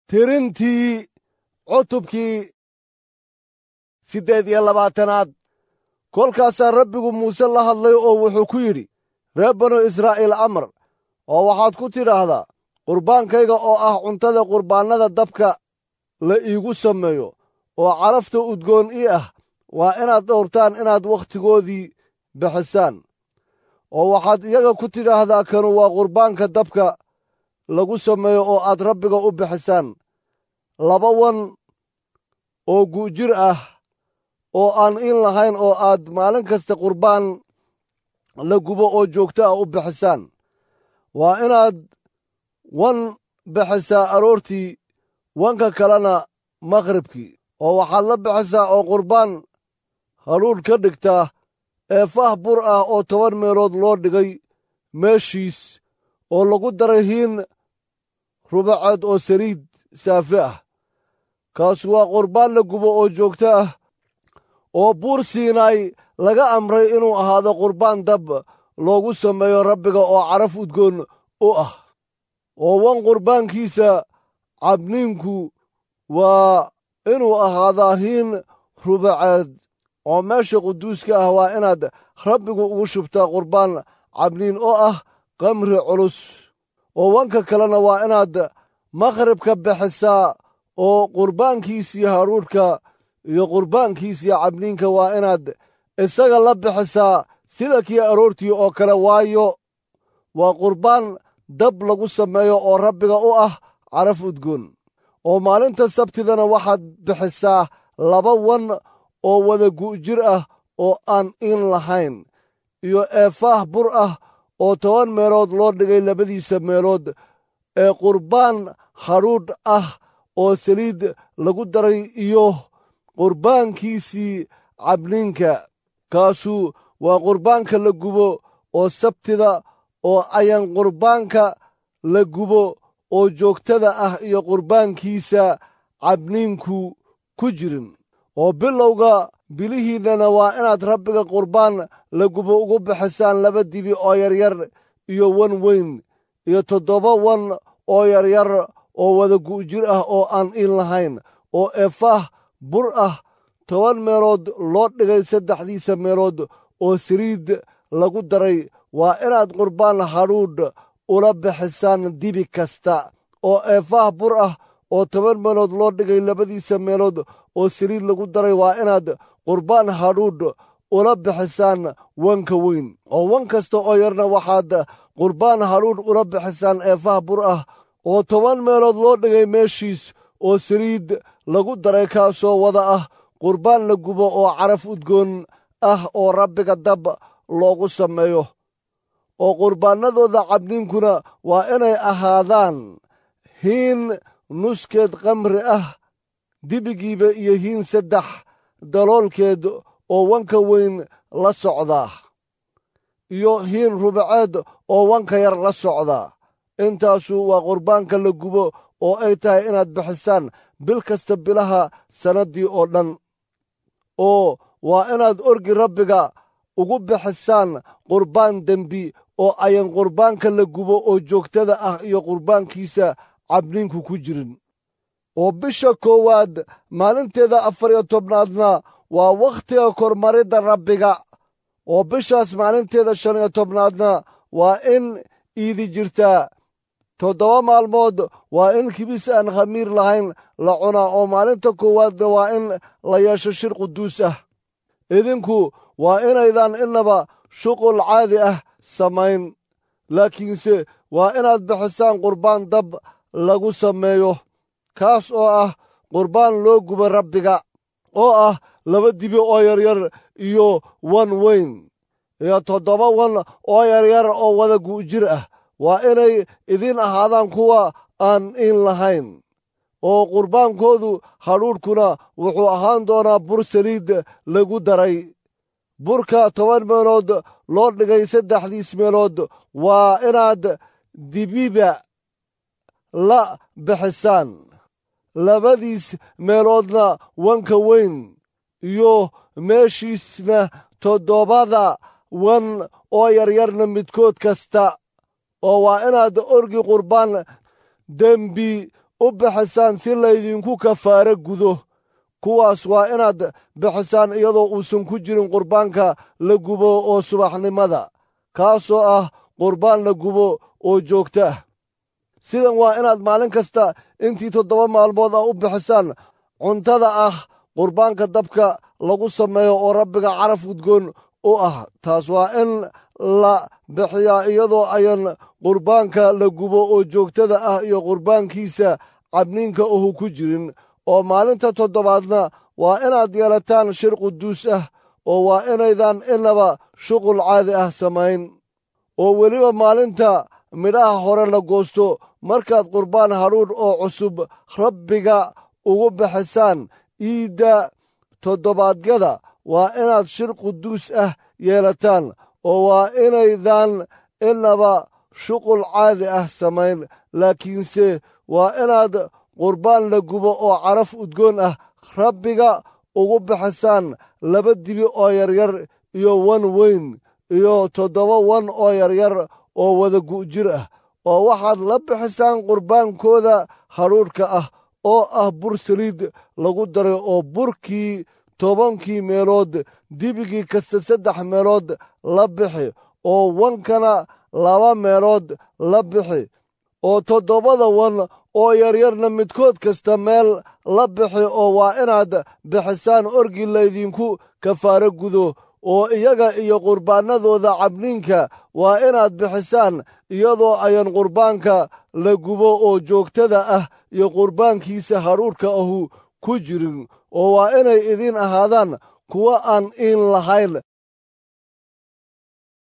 tirintii cutubkii siddeed iyo labaatanaad kolkaasaa rabbigu muuse la hadlay oo wuxuu ku yidhi reer banu israa'iil amar oo waxaad ku tidhaahdaa qurbaankayga oo ah cuntada qurbaannada dabka la iigu sameeyo oo carafta udgoon ii ah waa inaad dhowrtaan inaad wakhtigoodii bixisaan oo waxaad iyaga ku tidhaahdaa kanu waa qurbaanka dabka lagu sameeyo oo aad rabbiga u bixisaan laba wan oo gu'jir ah oo aan in lahayn oo aad maalin kasta qurbaan la gubo oo joogto ah u bixisaan waa inaad wan bixisaa aroortii wanka kalena maqhribkii oo waxaad la bixisaa oo qurbaan hadhuudh ka dhigtaa ee fah bur ah oo toban meelood loo dhigay meeshiis oo lagu daray hiin rubaceed oo saliid saafe ah kaasu waa qurbaan la gubo oo joogto ah oo buur siinaay laga amray inuu ahaado qurbaan dab loogu sameeyo rabbiga oo caraf udgoon u ah oo wan qurbaankiisa cabniinku waa inuu ahaadaa hiin rubaceed oo meesha quduuska ah waa inaad rabbigu ugu shubtaa qurbaan cabniin oo ah qamri culus oo wanka kalena waa inaad maqhribka bixisaa oo qurbaankiisii hadhuudhka iyo qurbaankiisii cabniinka waa inaad isaga la bixisaa sida kii aroortii oo kale waayo waa qurbaan dab lagu sameeyo oo rabbiga u ah caraf udgoon oo maalinta sabtidana waxaad bixisaa laba wan oo wada gu'jir ah oo aan in lahayn iyo eefaah bur ah oo toban meelood loo dhigay labadiisa meelood ee qurbaan hadhuudh ah oo saliid lagu daray iyo qurbaankiisii cabniinka kaasu waa qurbaanka la gubo oo sabtida oo ayan qurbaanka la gubo oo joogtada ah iyo qurbaankiisa cabniinku ku jirin oo bilowga bilihiinnana waa inaad rabbiga qurbaan la gubo ugu bixisaan laba dibi oo yaryar iyo wan weyn iyo toddoba wan oo yaryar oo wada gu'jir ah oo aan in lahayn oo eefaah bur ah toban meelood loo dhigay saddexdiisa meelood oo saliid lagu daray waa inaad qurbaan hadhuudh ula bixisaan dibi kasta oo eefaah bur ah oo toban meelood loo dhigay labadiisa meelood oo saliid lagu daray waa inaad qurbaan hadhuudh ula bixisaan wanka weyn oo wan kasta oo yarna waxaad qurbaan hadhuudh ula bixisaan eefaah bur ah oo toban meelood loo dhigay meeshiis oo saliid lagu daray kaasoo wada ah qurbaan la gubo oo caraf udgoon ah oo rabbiga dab loogu sameeyo oo qurbaannadooda cabniinkuna waa inay ahaadaan hiin nuskeed kamri ah dibigiiba iyo hiin saddex daloolkeed oo wanka weyn la socdaa iyo hiin rubaceed oo wanka yar la socdaa intaasu waa qurbaanka la gubo oo ay tahay inaad bixisaan bil kasta bilaha sannaddii oo dhan oo waa inaad orgi rabbiga ugu bixisaan qurbaan dembi oo ayan qurbaanka la gubo oo joogtada ah iyo qurbaankiisa cabniinku ku jirin oo bisha koowaad maalinteeda afar iyo tobnaadna waa wakhtiga kormaridda rabbiga oo bishaas maalinteeda shan iyo tobnaadna waa in iidi jirtaa toddoba maalmood waa in kibis aan khamiir lahayn la cunaa oo maalinta koowaadna waa in la yeesho shir quduus ah idinku waa inaydan innaba shuqul caadi ah samayn laakiinse waa inaad bixisaan qurbaan dab lagu sameeyo kaas oo ah qurbaan loo guba rabbiga oo ah laba dibi oo yaryar iyo wan weyn iyo toddoba wan oo yaryar oo wada gu'jir ah waa inay idiin ahaadaan kuwa aan in lahayn oo qurbaankoodu hadhuudhkuna wuxuu ahaan doonaa bur saliid lagu daray burka toban meelood loo dhigay saddexdiis meelood waa inaad dibiba la bixisaan labadiis meeloodna wanka weyn iyo meeshiisna toddobada wan oo yaryarna midkood kasta oo waa inaad orgi qurbaan dembi u bixisaan si laydinku kafaaro gudo kuwaas waa inaad bixisaan iyadoo uusan ku jirin qurbaanka la gubo oo subaxnimada kaasoo ah qurbaan la gubo oo joogto ah sidan waa inaad maalin kasta intii toddoba maalmood ah u bixisaan cuntada ah qurbaanka dabka lagu sameeyo oo rabbiga caraf udgoon u ah taas waa in la bixiyaa iyadoo ayan qurbaanka la gubo oo joogtada ah iyo qurbaankiisa cabniinka uhu ku jirin oo maalinta toddobaadna waa inaad yeelataan shir quduus ah oo waa inaydan inaba shuqul caadi ah samayn oo weliba maalinta midhaha hore la goosto markaad qurbaan hadhuudh oo cusub rabbiga ugu bixisaan iidda toddobaadyada waa inaad shir quduus ah yeelataan oo waa inaydan inaba shuqul caadi ah samayn laakiinse waa inaad qurbaan la gubo oo caraf udgoon ah rabbiga ugu bixisaan laba dibi oo yaryar iyo wan weyn iyo toddoba wan oo yaryar oo wada gu'jir ah oo waxaad la bixisaan qurbaankooda hadhuudhka ah oo ah bur saliid lagu daray oo burkii tobankii meelood dibigii kasta saddex meelood la bixi oo wankana laba meelood la bixi oo toddobada wan oo yaryarna midkood kasta meel la bixi oo waa inaad bixisaan orgii laydinku kafaaro gudo oo iyaga iyo qurbaannadooda cabniinka waa inaad bixisaan iyadoo ayan qurbaanka la gubo oo joogtada ah iyo qurbaankiisa hadhuudhka ahu ku jirin oo waa inay idiin ahaadaan kuwo aan iin lahayn